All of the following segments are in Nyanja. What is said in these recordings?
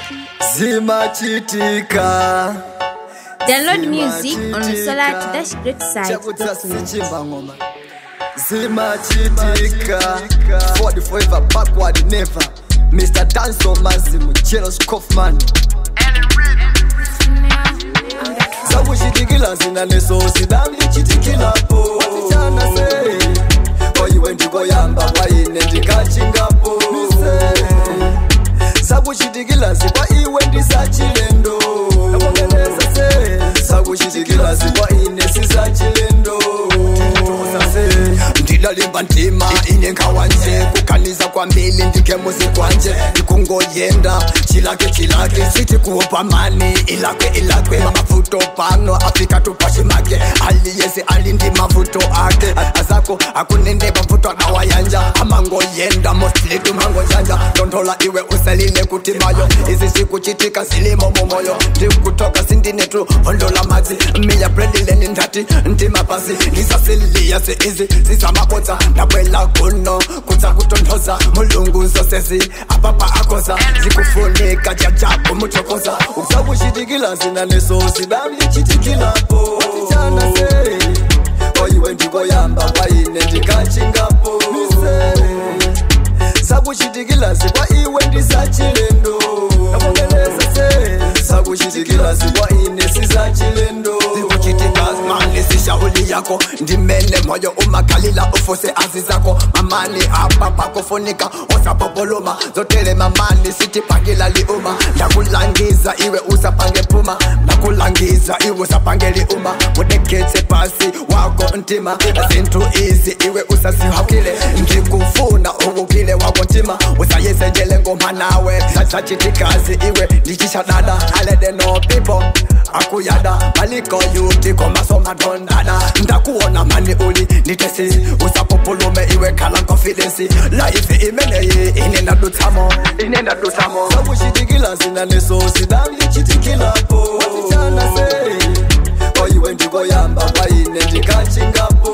zimachitika Download music on Solar to Dash Great site. chakudza sichimba ngoma zimachitika forward forever backward never mr danso mazimu jelos kaufman sakuchitikila zina neso sidamlichitikilapo watichana sei koiwe ndikoyamba kwaine ndikachingapo sakuchitikila zikwa iwe ndisachilendo nakongeleza se sakuchitikila zikwa ine sisachilendo ndilalimba ndima inengawanje kukhaniza kwambili ndike muzikwanje ndikungoyenda chilake chilake sithi kuopa mani ilakwe ilakwe mavuto pano afika tupashimake aliyesi alindi mavuto ake azako akunende mavuto anawayanja amangoyenda mostly tumangonjanja ndondola iwe usalile kuti mayo izi zikuchitika zilimo mumoyo ndikutoka sindinetu hondola madzi miya bredileni ndati ndimapasi ndisasiliya seizi zizamabodza ndabwela kuno kudza kutonthoza mulungu zosezi apapa akoza zikufunika jajabu muchokoza ukusakuchitikila zina neso sidamlichitikilapo watichana sei koiwe ndikoyamba kwaine ndikachingapo sakuchitikila zikwa iwe ndisachilendo nakongeleza se sakuchitikila zikwa ine sisachilendo zikuchitika mani sishauli yako ndimene moyo umakalila ufuse azi zako mamani apa pakufunika usapopoluma zotele mamani sitipangila liuma ndakulangiza iwe usapange puma ndakulangiza iwe usapange liuma mudeketse pasi wako ntima zintu izi iwe usasihawukile ndikufuna ukukile wako ntima usayesenjele ngoma nawe sachachitikazi iwe ndichishadada alede no people akuyada maliko yuti komasomadondada ndakuona mani uli nditesi usapopulume iwe khala confidence life imeneyi inenda dutsamo inenda dutsamo sakuchitikila zina neso sidamlichitikilapo watichana sei koiwe ndikoyamba kwaine ndikachingapo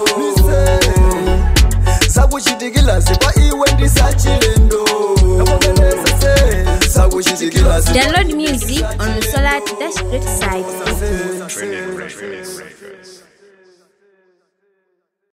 sakuchitikila zikwa iwe ndisachilendo nakongeleza se sakuchitikila zikwa Download music on Solar to Dash Great site.